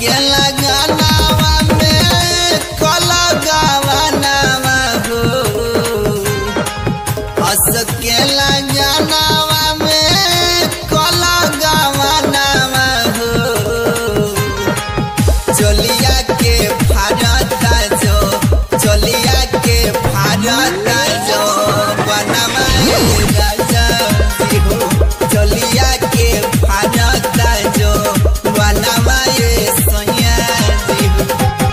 के लगानावा में कला गावानावा हो हंस के लगानावा में कला गावानावा हो चलिया के फारता जो चलिया के फारता जो बनवा राजा जी हो चलिया के फारता जो बनवा ये सोया जी हो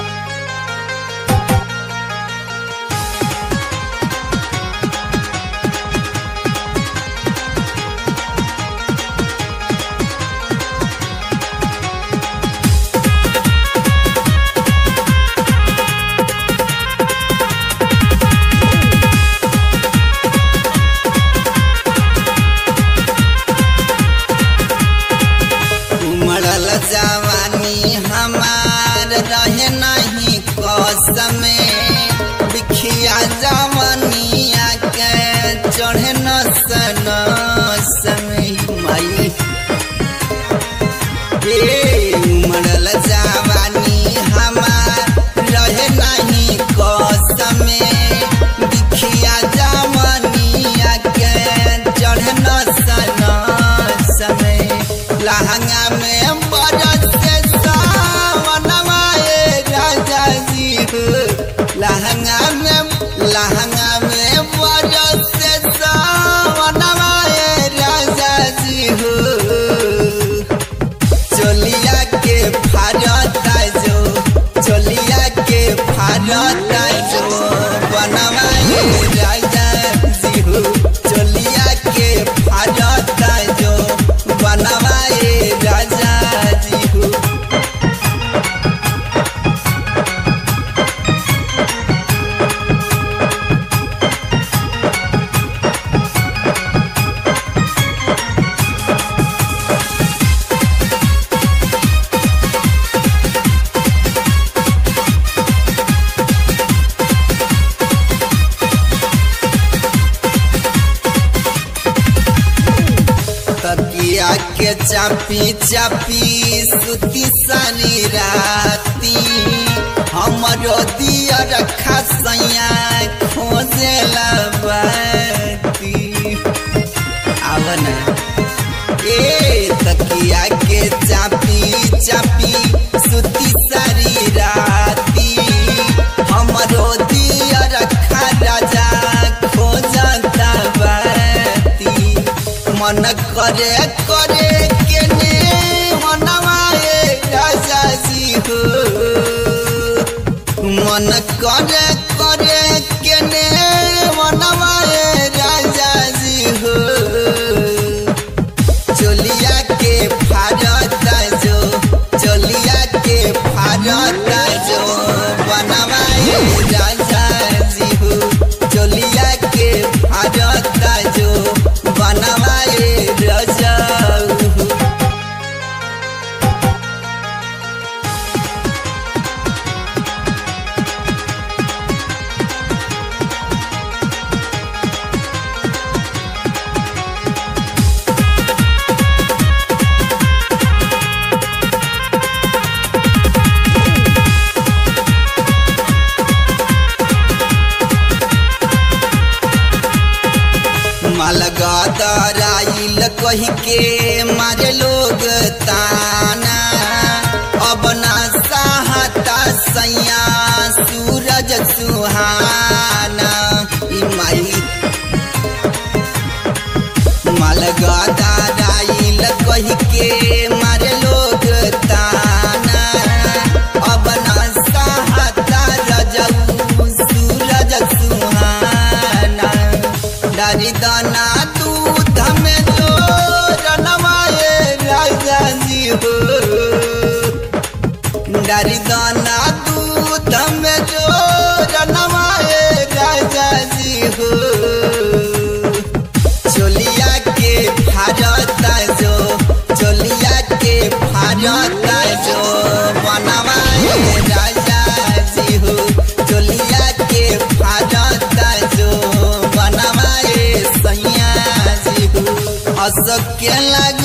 उमड़ल जवानी हमार रहे नहीं कसम बिखिया जवानिया के चढ़े न सन समय माई ए उमड़ल जवानी हमार रहे नहीं कसम बिखिया जवानिया के चढ़े न सन समय लहंगा में बरस से सावनवा ए राजा जी हो लहंगा में लहंगा में बरस से सावनवा ए राजा जी हो चलिया के फारता जो चलिया के फारता जो बनवा ये राजा जी हो चलिया के फारता जो बनवा ये राजा जी हो तकिया के चापी चापी सुती सानी राती हमरो दिया रखा सैया खोजे बाती आवना ए तकिया के चापी चापी सुती सारी राती हमरो दिया रखा राजा खोजता बाती मन करे करे के ने मनवाए राजा जी हो मन करे करे के ने मनवाए राजा जी हो चलिया के फारता जो चलिया के फारता जो बनवाए राजा जी हो चलिया के फारता जो बनवाए राजा हो मालगादराइल कही के मारे लोग ताना अब ना साहता सैया सूरज सुहाना ई माई मालगादराइल कही के मारे लोग ताना अब ना साहता रजऊ सूरज सुहाना डारी दाना दूध में जो रनवाए राजा जी हो डारी दाना दूध में जो रनवाए राजा जी हो चोलिया के फारता जो चोलिया के फारता जो बनवाए राजा जी हो चोलिया के फारता जो बनवाए सैया जी हो हंस के लग